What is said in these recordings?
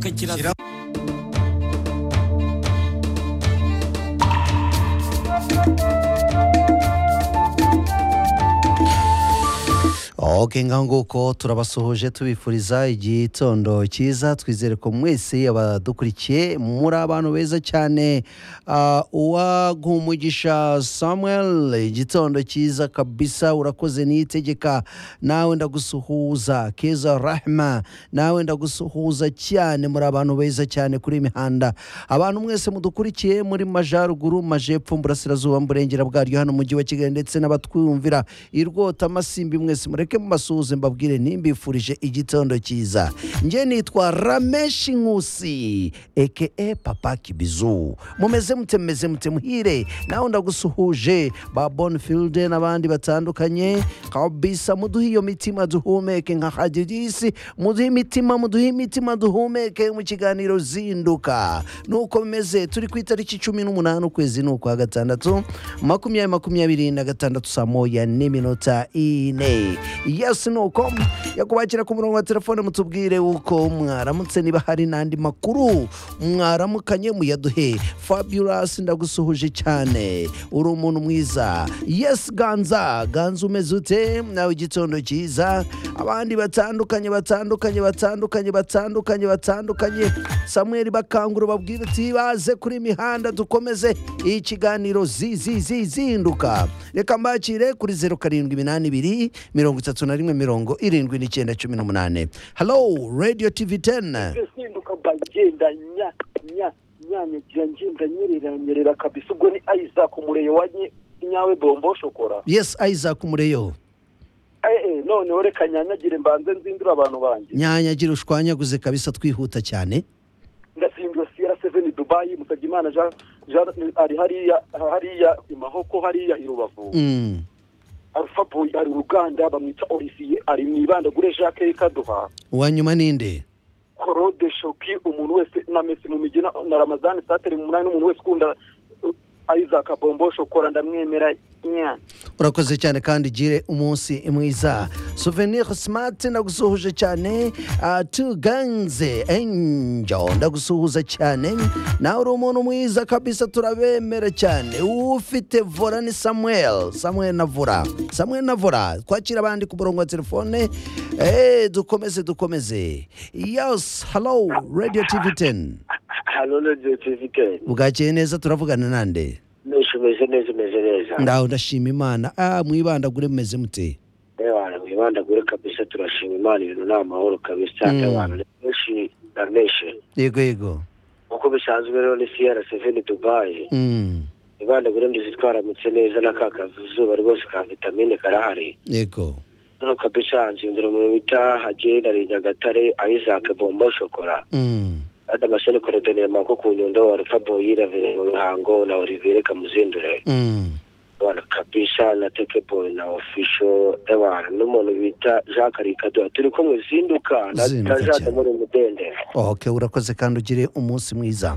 ukagira oke ngaho nguko turabasuhuje tubifuriza igitondo cyiza twizere ko mwese abadukurikiye muri abantu beza cyane Ah, uwaguha samuel igitondo cyiza kabisa urakoze niyitegeka nawe ndagusuhuza keza rahma nawe ndagusuhuza cyane muri abantu beza cyane kuri iyi mihanda abantu mwese mudukurikiye muri majaruguru majepfo burasirazuba mburengera bwaryo hano mu mujyi wa kigali ndetse n'abatwumvira irwota amasimbi mwese mureke mubasuhuze mbabwire nimbifurije igitondo cyiza njye nitwa rameshi nkusi eke papa kibizu mumeze mute mumeze mute muhire nawe ndagusuhuje ba bonifield n'abandi batandukanye kabisa muduhe iyo mitima duhumeke nka hadidisi muduhe imitima muduhe imitima duhumeke mu kiganiro zinduka nuko bimeze turi ku itariki cumi n'umunani ukwezi ni ukwa gatandatu makumyabiri makumyabiri na gatandatu saa moya n'iminota ine yesi ni uko yakubakira ku murongo wa telefone mutubwire uko mwaramutse niba hari n'andi makuru mwaramukanye muyaduhe fabulous ndagusuhuje cyane uri umuntu mwiza yesi ganza ganza umeze ute nawe igitondo cyiza abandi batandukanye batandukanye batandukanye batandukanye batandukanye samuel bakangura babwira ati baze kuri imihanda dukomeze ikiganiro zizinduka reka mbakire kuri zeru karindwi iminani ibiri mirongo itatu na rimwe mirongo irindwi n'icyenda cumi n'umunani halo radiyo tivi teni ngesinduka mba ngenda nya nya nyanyagira ngenda nyerera nyerera kabisa ubwo ni isaac umureyo wa nye- nyawe bombo shokora yesi isaac mureyo eh eh noneho reka nyanyagire mbanze nzindura abantu banjye nyanyagira ushwanyaguze kabisa twihuta cyane ndasimbiwe siyara seveni dubayi musabimana jean jean ari hariya hariya i mahoko hariya i rubavu Mm. alpha boy ari uruganda bamwita olivier ari mu ibandagure jacques kaduha uwa nyuma ninde korode shoki umuntu wese na mesi mu migi na- na ramazani sateri mu munani n'umuntu wese ukunda uh, isaac bombo shokora ndamwemera nya urakoze cyane kandi ugire umunsi mwiza souvenir smart ndagusuhuje cyane ah, tuganze angel ndagusuhuza cyane nawe uri umuntu mwiza kabisa turabemera cyane ufite vora ni samuel samuel na vora samuel na vora twakira abandi ku murongo wa telefone eh, dukomeze dukomeze yes hello radio tv 10 hano radiyo tivikeni bwakeye neza turavugana nande menshi umeze neza umeze neza ndaho ndashima imana ah, mwibandagure mumeze mute reba abantu mwibandagure kabisa turashima imana ibintu ni amahoro kabisa Mm. abantu ni benshi na menshi yego yego uko bisanzwe rero ni siyara seveni dubayi Mm, mwibandagure mbizi twaramutse neza na ka kazuba rwose ka vitamine karahari yego noneho kabisa nzindura umuntu bita hagenda ari nyagatare ayizake bombo shokora Mm, adama sheni korodoniye mako ku nyundo wa rufa boyira vire mu ruhango na olivire kamuzindure mm, abantu kabisa na tekeboy na official ewana n'umuntu bita jean karikadura turi kumwe zinduka na Zinduka na jean cyane. de muri mudende ok urakoze kandi ugire umunsi mwiza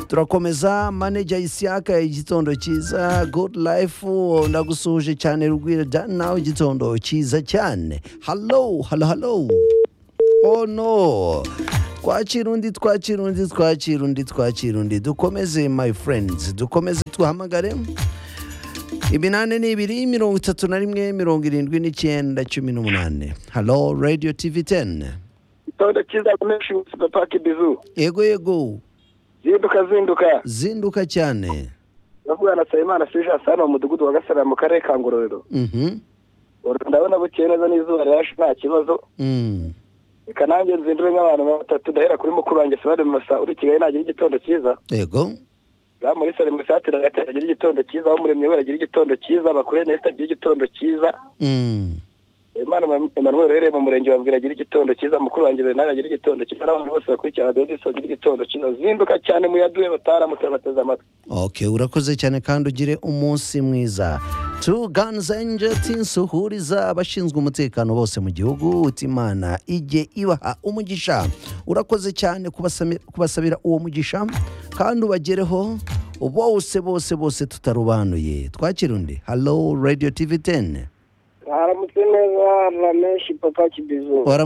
turakomeza maneja isiyaka igitondo cyiza good life ndagusuhuje cyane rwira nawe igitondo cyiza cyane halo halo halo oh no twakira undi twakira undi twakira undi twakira undi dukomeze my friends dukomeze duhamagare iminani ni ibiri mirongo itatu na rimwe mirongo irindwi n'icyenda cumi n'umunani halo radio tv 10 itonde cyiza menshi ubuzima paki bizu yego yego zinduka zinduka zinduka cyane ndavuga na sayimana sija sana mu mudugudu wa gasara mu karere ka ngororero Mhm. Uru ndabona bukeye neza n'izuba rirashe nta kibazo Mm. reka nanjye nzindure nk'abantu batatu ndahera kuri mukuru wanjye sabade masa uri kigali nagira igitondo cyiza yego ba muri sare musatira agatera agira igitondo cyiza aho muremye we agira igitondo cyiza bakure nesta agira igitondo cyiza Mm. Imana Emmanuel uherereye mu murenge wa Mbwira agira igitondo cyiza mukuru wanjye Bernard agira igitondo cyiza n'abantu bose bakurikirana radiyo diso agira igitondo cyiza zinduka cyane muyaduhe bataramutse bateze amatwi ok urakoze cyane kandi ugire umunsi mwiza tu guns angels insuhuriza abashinzwe umutekano bose mu gihugu uti imana ijye ibaha umugisha urakoze cyane kubasami- kubasabira uwo mugisha kandi ubagereho bose bose bose tutarubanuye twakira undi halo radio tv 10 haramutse neza rameshi papa kibizu waramutse